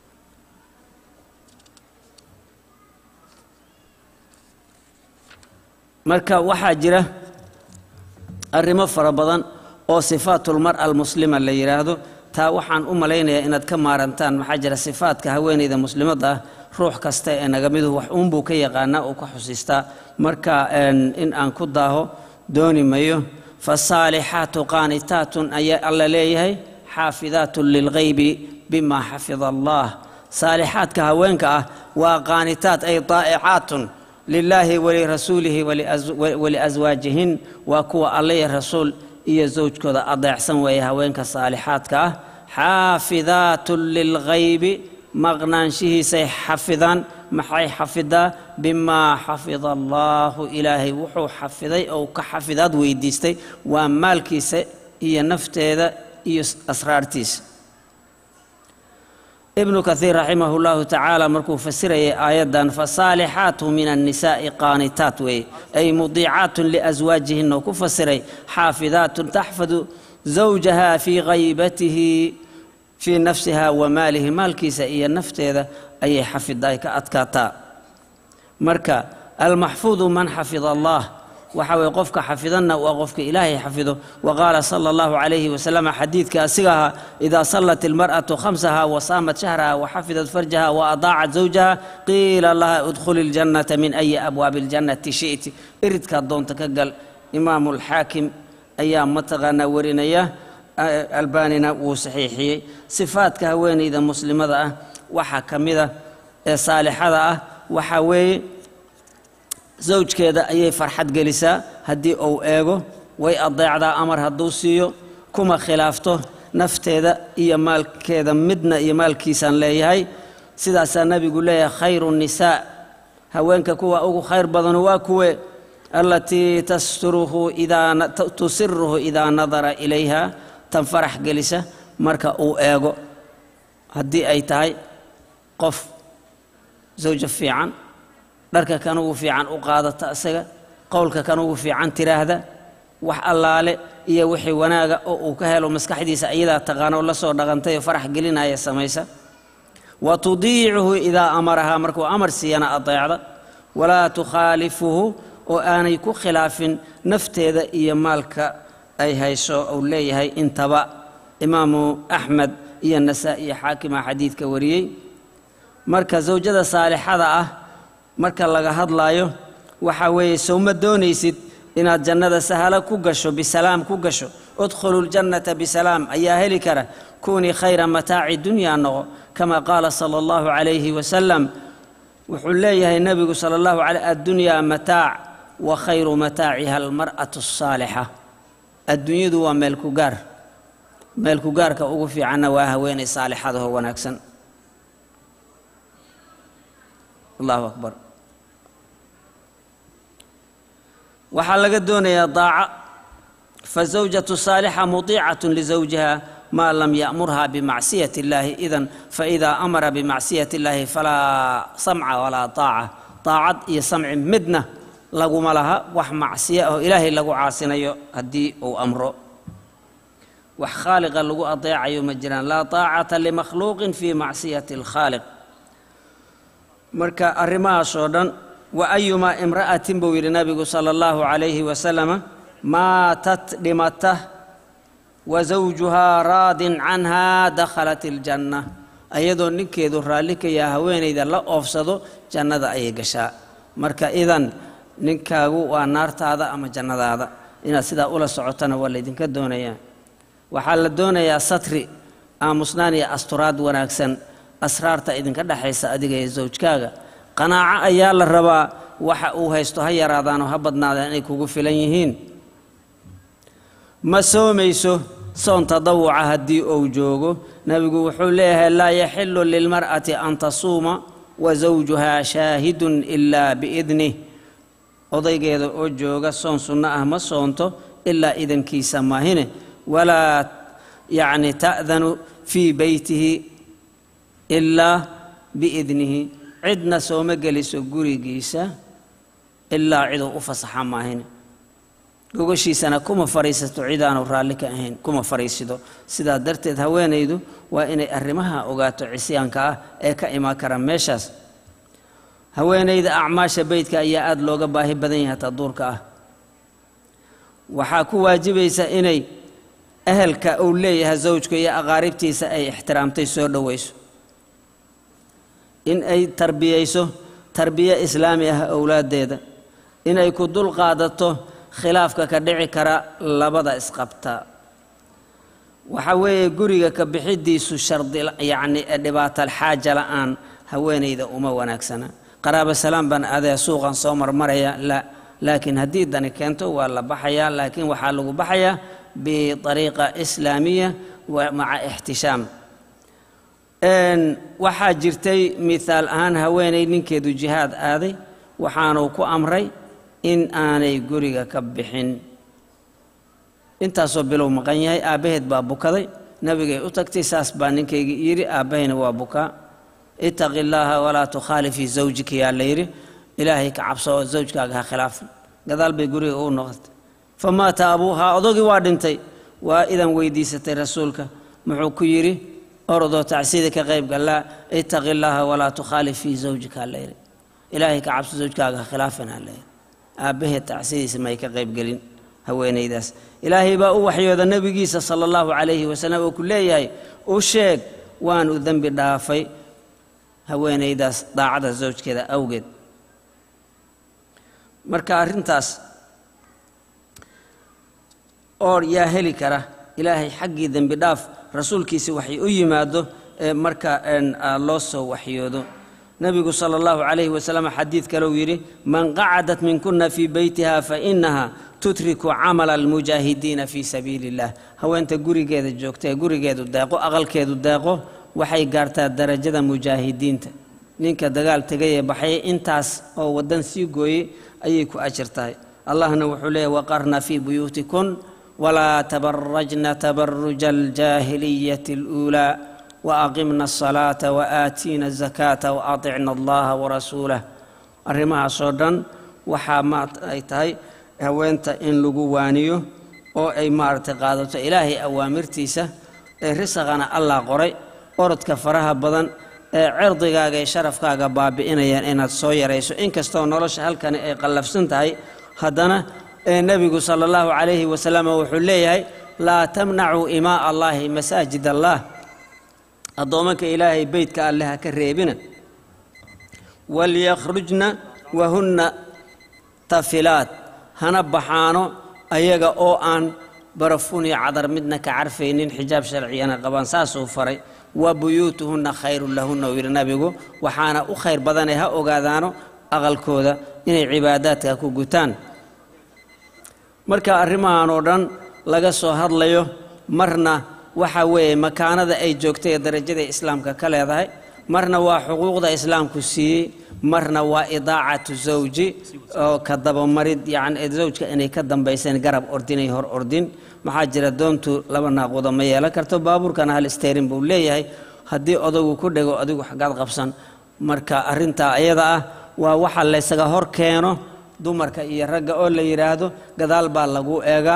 marka waxaa jira arrimo fara badan oo sifaatulmar'a almuslima la yidhaahdo taa waxaan u malaynayaa inaad ka maarantaan maxaa jira sifaadka haweenayda muslimadda ah ruux kasta ee naga miduhu wax uunbuu ka yaqaanaa uu ka xusiistaa marka in aan ku daaho dooni mayo fasaalixaatu qaanitaatun ayaa alla leeyahay xaafidaatun lilghaybi bima xafida allah saalixaadka haweenka ah waa qaanitaat ay daa'icaatun lilaahi walirasuulihi waliaswaajihin waa kuwa allaya rasuul iyo zawjkooda adeecsan weeye haweenka saalixaadka ah xaafidaatun lilghaybi maqnaanshihiisay xafidaan maxay xafidaa bimaa xafida allaahu ilaahay wuxuu xafiday ou ka xafidaad weydiistay waa maalkiisa iyo nafteeda iyo asraartiisa ibnu kaiir raximah اllahu tacaala markuu fasirayay aayaddan fasaalixaatu min annisaa'i qaanitaat weeye ay mudiicaatun liaswaajihinna uu ku fasiray xaafidaatun taxfadu zawjaha fii haybatihi fii nafsiha wa maalihi maalkiisa iyo nafteeda ayay xafida ay ka adkaataa marka almaxfuudu man xafida allah waxa weye qofka xafidanna waa qofka ilaahay xafido wa qaala sala allahu calayhi wasalam xadiidka asiga ahaa idaa sallat ilmar'atu khamsaha wa saamat shahraha wa xafidat farjaha wa adaacat zawjaha qiila laha udkhuli ljannata min ayi abwaabi اljannati shi'ti iridkaa doonta ka gal imaamu alxaakim ayaa mataqaanaa warinaya albanina wuu saxiixiyey sifaadka haweenayda muslimada ah waxaa ka mida ee saalixada ah waxaa weeye sawjkeeda ayay farxad gelisaa haddii uu eego way adeecdaa amar hadduu siiyo kuma khilaafto nafteeda iyo maalkeeda midna iyo maalkiisaan leeyahay sidaasaa nebigu leeyahay khayru nisaa haweenka kuwa ugu khayr badanu waa kuwe alatii tasturuhu idaa tusiruhu idaa nadara ilayha tan farax gelisa marka uu eego haddii ay tahay qof zawjo fiican dharka kan ugu fiican u qaadata isaga qowlka kan ugu fiican tiraahda wax allaale iyo wixii wanaaga oo uu ka helo maskaxdiisa iyadaa taqaano la soo dhaqantay oo farax gelinaya samaysa wa tudiicuhu idaa amarahaa markuu amar siiyana adeecda walaa tukhaalifuhu oo aanay ku khilaafin nafteeda iyo maalka ay hayso uu leeyahay intaba imaamu axmed iyo nasaa iyo xaakima xadiidka wariyey marka zawjada saalixada ah marka laga hadlaayo waxaa weeye sowma doonaysid inaad jannada sahalo ku gasho bisalaam ku gasho udkhulu ljannata bisalaam ayaa heli kara kunii khayra mataaci dunyaa noqo kama qaala sala allahu calayhi wasalam wuxuu leeyahay nebigu sala allahu alay addunyaa mataac wa khayru mataaciha almar'atu asaalixa adduunyadu waa meelku gaar meelku gaarka ugu fiicanna waa haweenay saalixadahoo wanaagsan allahu akbar waxaa laga doonayaa daaca fazawjatu saalixa mudiicatu lizawjiha maa lam ya'murha bimacsiyati illaahi idan faidaa amara bimacsiyati illaahi falaa samca walaa taaca daacad iyo samci midna laguma laha wax macsiya oo ilaahay lagu caasinayo haddii uu amro wax khaaliqa lagu adeecayo ma jiraan laa taacata limakhluuqin fii macsiyati alkhaaliq marka arrimahaasoo dhan wa ayumaa imra'atin buu yidhi nabigu sala allahu calayhi wasalama maatat dhimata wa zawjuhaa raadin canhaa dakhalat iljanna ayadoo ninkeedu raalli ka yaha haweenayda la oofsado jannada ayay gashaa marka idan ninkaagu waa naartaada ama jannadaada inaad sidaa ula socotana waa laydinka doonayaa waxaa la doonayaa satri aamusnaan iyo asturaad wanaagsan asraarta idinka dhexaysa adiga iyo zawjkaaga qanaaco ayaa la rabaa waxa uu haysto ha yaraadaanoo ha badnaadaan inay kugu filan yihiin ma soomayso soon tadawuca haddii uu joogo nebigu wuxuu leeyahay laa yaxilu lilmar'ati an tasuuma wa zawjuhaa shaahidun ilaa biidnih odaygeeda oo jooga soon sunno ah ma soonto ilaa idankiisa maahine walaa yacni ta'danu fii beytihi ilaa biidnihi cidna sooma geliso gurigiisa ilaa ciduu u fasaxa maahine gogashiisana kuma fadhiisato cidaanu raalli ka ahayn kuma fadhiisido sidaa darteed haweenaydu waa inay arrimaha ogaato cisyaanka ah ee ka imaan kara meeshaas haweenayda acmaasha beydka ayaa aada looga baahi badan yahay taduurka ah waxaa ku waajibaysa inay ehelka uu leeyahay zawjka iyo aqaaribtiisa ay ixtiraamtay soo dhowayso in ay tarbiyayso tarbiye islaami ah owlaaddeeda inay ku dul qaadato khilaafka ka dhici kara labada isqabta waxa weeye guriga ka bixidiisu shardi yacni dhibaatal xaaja la'aan haweenayda uma wanaagsana qaraabo salaam baan adee suuqan soo marmaraya la laakiin haddii dani keento waa la baxayaa laakiin waxaa lagu baxayaa biariiqa islaamiya maca ixtishaam waxaa jirtay mithaal ahaan haweenay ninkeedu jihaad aaday waxaanuu ku amray in aanay guriga ka bixin intaasoo bilow maqan yahay aabbaheed baa bukaday nebigay u tagtay saas baa ninkaygii yidhi aabbahayna waa bukaa itaqi illaaha walaa tukhaalifii zawjika yaa la yidhi ilaahay ka cabso oo zawjkaaga ha khilaafin gadaal bay guriga u noqotay famaata abuuhaa odogii waa dhintay waa idan weydiisatay rasuulka muxuu ku yidhi orodoo tacsida ka qayb gallaa itaqi illaaha walaa tukhaalif fii zawjika ha la yidhi ilaahay ka cabso zawjkaaga ha khilaafin ha la yidhi aabbaheed tacsidiisa may ka qaybgelin haweenaydaas ilaahay baa u waxyooda nebigiisa sala allahu calayhi wasalam oo ku leeyahay u sheeg waanu dembi dhaafay haweenaydaas daacada zawjkeeda awgeed marka arrintaas oor yaa heli kara ilaahay xaggii dembi dhaaf rasuulkiisi waxay u yimaado ee marka loo soo waxyoodo nebigu sala allahu calayhi wasalam xadiid kaleu yidhi man qacadat minkuna fii beytiha fainaha tutriku camala almujaahidiina fii sabiili illah haweenta gurigeeda joogta ee gurigeedu deeqo aqalkeedu deeqo waxay gaartaa darajada mujaahidiinta ninka dagaal tegayee baxay intaas oo waddan sii gooyey ayay ku ajir tahay allahna wuxuu leeyahy waqarna fii buyuutikun walaa tabarajna tabaruja aljaahiliyati اluulaa waaqimna asalaata waaatiina azakaata waaطicna allaha warasuulah arrimahaasoo dhan waxaa ma ay tahay haweenta in lagu waaniyo oo ay maaragtay qaadato ilaahay awaamirtiisa ee risaqana allah qoray orodka faraha badan ee cirdigaaga iyo sharafkaaga baabi'inayaan inaad soo yarayso inkastoo nolosha halkani ay qallafsan tahay haddana ee nebigu sala allahu calayhi wasalam wuxuu leeyahay laa tamnacuu imaa allaahi masaajid allah addoommanka ilaahay beytka alle ha ka reebina walyakhrujna wahunna tafilaat hana baxaano ayaga oo aan barafuun iyo cadar midna ka carfaynin xijaab sharciyana qabaan saasuu faray wa buyuutuhunna khayrun lahunna uu yidhi nabigu waxaana u khayr badanee ha ogaadaano aqalkooda inay cibaadaadka ku gutaan marka arrimahan oo dhan laga soo hadlayo marna waxa weeye makaanada ay joogtay ee darajada islaamka ka leedahay marna waa xuquuqda islaamku siiyey marna waa idaacatu zawji oo ka dabamarid yacni zawjka inay ka dambayseen garab ordinay hor ordin maxaa jira doontu laba naaquuda ma yeelan karto baabuurkana hal isteyrin buu leeyahay haddii odagu ku dhego adigu xaggaad qabsan marka arrintaa iyada ah waa waxa laysaga hor keeno dumarka iyo ragga oo la yidhaahdo gadaal baa lagu eegaa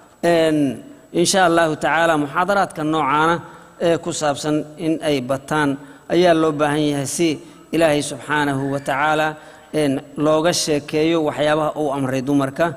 insha allahu tacaala muxaadaraadka noocaana ee ku saabsan in ay bataan ayaa loo baahan yahay si ilaahay subxaanahu wa tacaala looga sheekeeyo waxyaabaha uu amray dumarka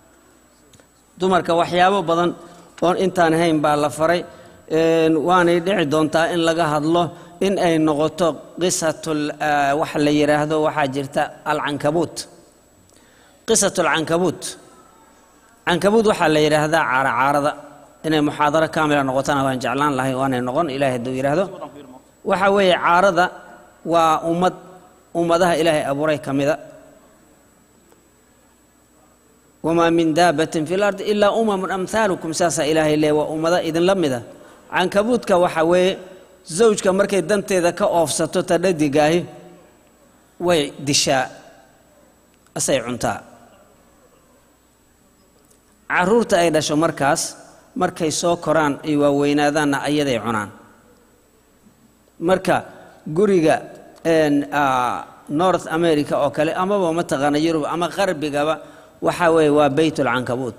dumarka waxyaabo badan oon intaan hayn baa la faray waanay dhici doontaa in laga hadlo in ay noqoto qisatul waxa la yidhaahdo waxaa jirta alcankabuut qisatu alcankabuut cankabuut waxaa la yidhaahdaa caaracaarada inay muxaadaro kaamila noqotona waan jeclaan lahay waanay noqon ilahay hadduu yidhaahdo waxa weeye caarada waa ummad ummadaha ilaahay abuuray ka mida wamaa min daabatin fi lardi ilaa umamun amhaalukum saasaa ilaahay leey waa ummado idinla mida cankabuudka waxa weeye zawjka markay danteeda ka oofsato ta dhadigaahi way dishaa asay cuntaa caruurta ay dhasho markaas markay soo koraan ay waaweynaadaanna ayaday cunaan marka guriga north america oo kale amaba mataqaana yurub ama qarbigaba waxaa weeye waa beytulcankabuut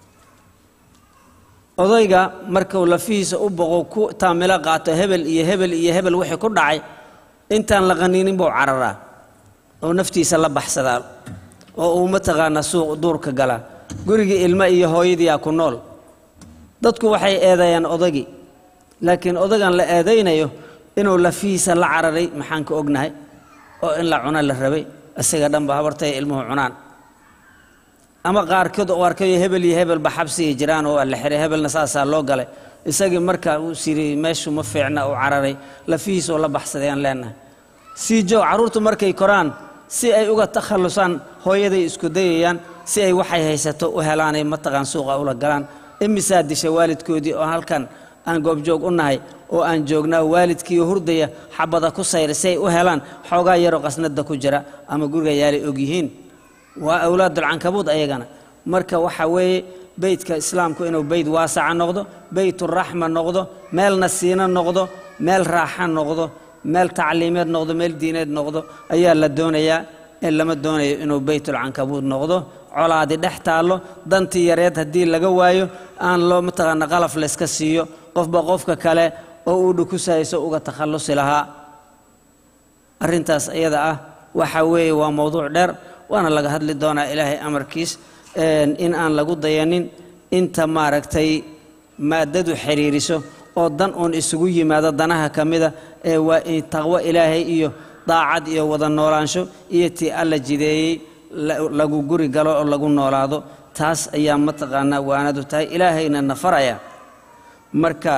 odayga markuu lafihiisa u boqo ku taamilo qaato hebel iyo hebel iyo hebel wixii ku dhacay intaan la qaniinin buu cararaa oo naftiisa la baxsadaa oo uu mataqaanaa suuq duurka galaa gurigii ilmo iyo hooyadiiaa ku nool dadku waxay eedeeyaan odagii laakiin odagan la eedaynayo inuu lafihiisa la cararay maxaan ka ognahay oo in la cuno la rabay isaga dhanba habartay ilmuhu cunaan ama qaarkood u arkayo hebel iyo hebelba xabsigay jiraan oo waa la xiray hebelna saasaa loo galay isagii markaa uu siri meeshu ma fiicna uu cararay lafihiisoo la baxsadayaan leenahay sii joog carruurtu markay koraan si ay uga takhallusaan hooyaday isku dayayaan si ay waxay haysato u helaanay mataqaan suuqa ula galaan imisaa disha waalidkoodii oo halkan aan goobjoog u nahay oo aan joognaa waalidkiiyo hurdaya xabada ku sayra si ay u helaan xoogaa yaroo qasnada ku jira ama guriga yaalay ogyihiin waa awlaadulcankabuud ayagana marka waxa weeye beytka islaamku inuu beyt waasaca noqdo beyturaxma noqdo meel nasiino noqdo meel raaxa noqdo meel tacliimeed noqdo meel diineed noqdo ayaa la doonayaa ee lama doonayo inuu beytulcankabuud noqdo colaadi dhex taallo dantii yareed haddii laga waayo aan loo mataqaana qalaf layska siiyo qofba qofka kale oo uu dhukusayso uga takhallusi lahaa arrintaas iyada ah waxa weeye waa mowduuc dheer waana laga hadli doonaa ilaahay amarkiis in aan lagu dayanin inta maaragtay maaddadu xidhiiriso oo dan uun isugu yimaado danaha ka mida ee waa in taqwo ilaahay iyo daacad iyo wada noolaansho iyo tii alla jideeyey lagu guri galo oo lagu noolaado taas ayaa mataqaanaa waanadu tahay ilaahayna na faraya marka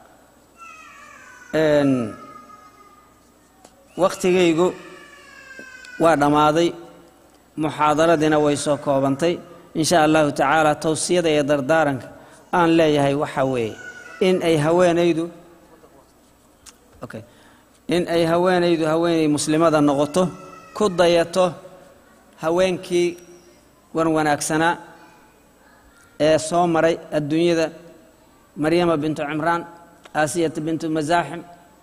wakhtigaygu waa dhammaaday muxaadaradiina way soo koobantay in sha allahu tacaala towsiyada iyo dardaaranka aan leeyahay waxaa weeye in ay haweenaydu okay in ay haweenaydu haweenay muslimada noqoto ku dayato haweenkii wan wanaagsanaa ee soo maray adduunyada maryama bintu cimraan aasiyata bintu masaaxim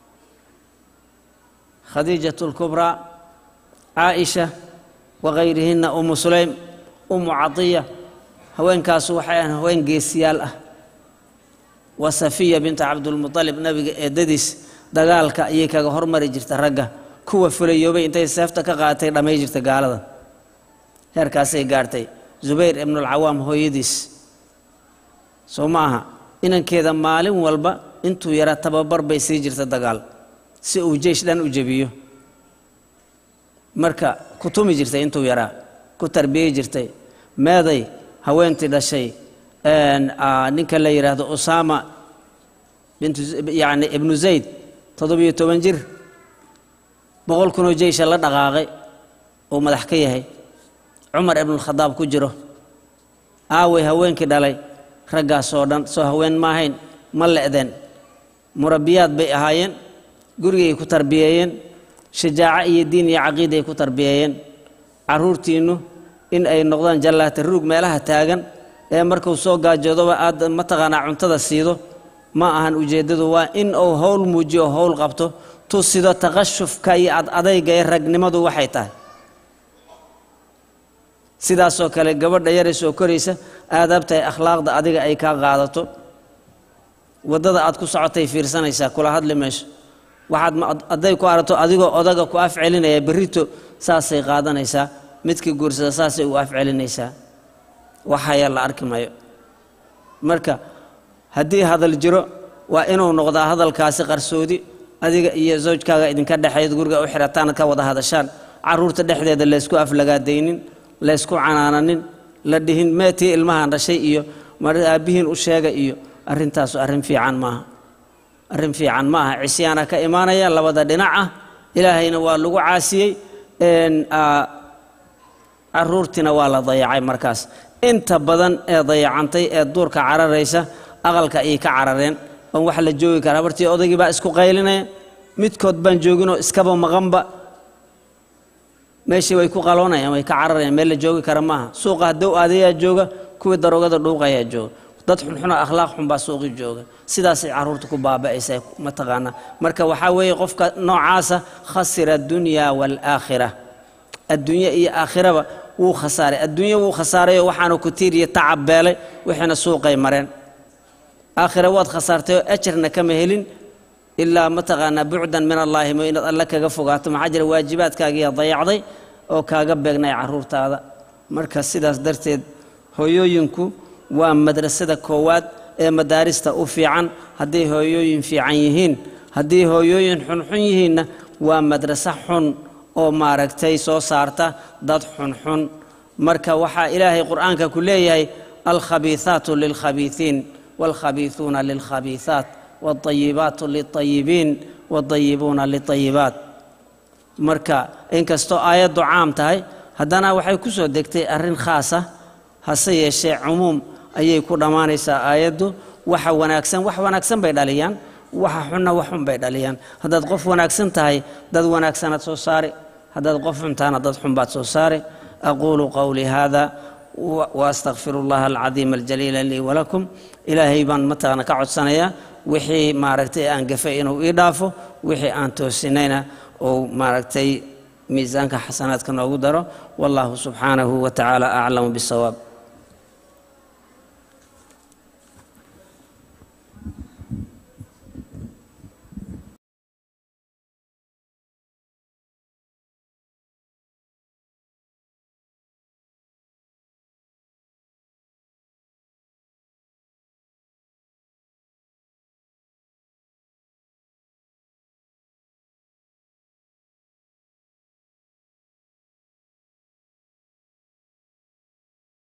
khadiijatu اlkubraa caaisha wagayrihinna umu sulaym umu cadiya haweenkaasu waxay ahan haween geesiyaal ah wa safiya binta cabdulmuطalib nabiga eedadiis dagaalka ayay kaga hormari jirta ragga kuwa fulayoobay intay seefta ka qaatay dhammay jirta gaalada heerkaasay gaartay zubayr ibnulcawaam hooyadiis soo ma aha inankeeda maalin walba intuu yara tababar bay sii jirta dagaal si uu jeish dhan u jebiyo marka ku tumi jirtay intuu yaraa ku tarbiyey jirtay meeday haweentii dhashay ninka la yidhaahdo usaama bintu yacni ibnu zayd toddobiyo toban jir boqol kunoo jeysha la dhaqaaqay uu madax ka yahay cumar ibnulkhadaab ku jiro aaway haweenkii dhalay raggaas oo dhan soo haween ma ahayn ma le'deen murabbiyaad bay ahaayeen gurigay ku tarbiyeeyeen shajaaco iyo diin iyo caqiiday ku tarbiyeeyeen carruurtiinnu in ay noqdaan jallaata ruug meelaha taagan ee markuu soo gaajoodoba aad mataqaanaa cuntada siido ma ahan ujeeddadu waa in uu howl muujiyo oo howl qabto tusido taqashufka iyo ad adayga ee ragnimadu waxay tahay sidaasoo kale gabadha yaray soo koraysa aadaabtahay akhlaaqda adiga ay kaa qaadato waddada aad ku socotay fiirsanaysaa kula hadli mayso waxaad hadday ku arato adigoo odaga ku af celinaya berrito saasay qaadanaysaa midkii guursada saasay u af celinaysaa waxaya la arki mayo marka haddii hadal jiro waa inuu noqdaa hadalkaasi qarsoodi adiga iyo zawjkaaga idinka dhexeyd guriga u xirataan ka wada hadashaan carruurta dhexdeeda laysku aflagaadaynin laysku canaananin la dhihin meetii ilmahan dhashay iyo mar aabbihiin u sheega iyo arrintaasu arrin fiican maaha arrin fiican ma aha cisyaana ka imaanaya labada dhinac ah ilaahayna waa lagu caasiyey carruurtiina waa la dayacay markaas inta badan ee dayacantay ee duurka cararaysa aqalka ayay ka carareen oon wax la joogi kara habartii odaygii baa isku qaylinaya midkood baan jooginoo iskaba maqanba meeshii way ku qaloonayaan way ka cararayaan meel la joogi kara maaha suuqa hadduu aadayaa jooga kuwii daroogada dhuuqayaa jooga dad xunxuna akhlaaq xun baa suuqi jooga sidaasay carruurta ku baaba'aysaa mataqaanaa marka waxaa weeye qofka noocaasa khasira addunya waalaakhira adduunye iyo aakhiraba wuu khasaaray adduunye wuu khasaarayoo waxaanu ku tiiriya tacab beelay wixiina suuqay mareen aakhira waad khasaartayoo ajarna kama helin ilaa mataqaanaa bucdan min allaahi mo inaad alle kaga fogaato maxaa jira waajibaadkaagiiya dayacday oo kaaga beegnay carruurtaada marka sidaas darteed hooyooyinku waa madrasada koowaad ee madaarista u fiican hadday hooyooyin fiican yihiin haddii hooyooyin xunxun yihiinna waa madraso xun oo maaragtay soo saarta dad xunxun marka waxaa ilaahay qur'aanka ku leeyahay alkhabiihaatu lilkhabiiiin waalkhabiiuuna lilkhabiihaat waalayibaatu lilayibiin waalayibuuna lilayibaat marka inkastoo aayaddu caam tahay haddana waxay ku soo degtay arrin khaasa hase yeeshee cumuum ayay ku dhammaanaysaa aayaddu waxa wanaagsan wax wanaagsan bay dhaliyaan waxa xunna wax xun bay dhaliyaan haddaad qof wanaagsan tahay dad wanaagsanaad soo saari haddaad qof xuntaana dad xun baad soo saari aquulu qowlii hada waastaqfiru allaha alcadiima aljaliila lii walakum ilaahay baan mataqana ka codsanayaa wixii maaragtay aan gafay inuu ii dhaafo wixii aan toosinayna ou maaragtay miisaanka xasanaadka noogu daro wallahu subxaanahu wa tacaala aclamu bisawaab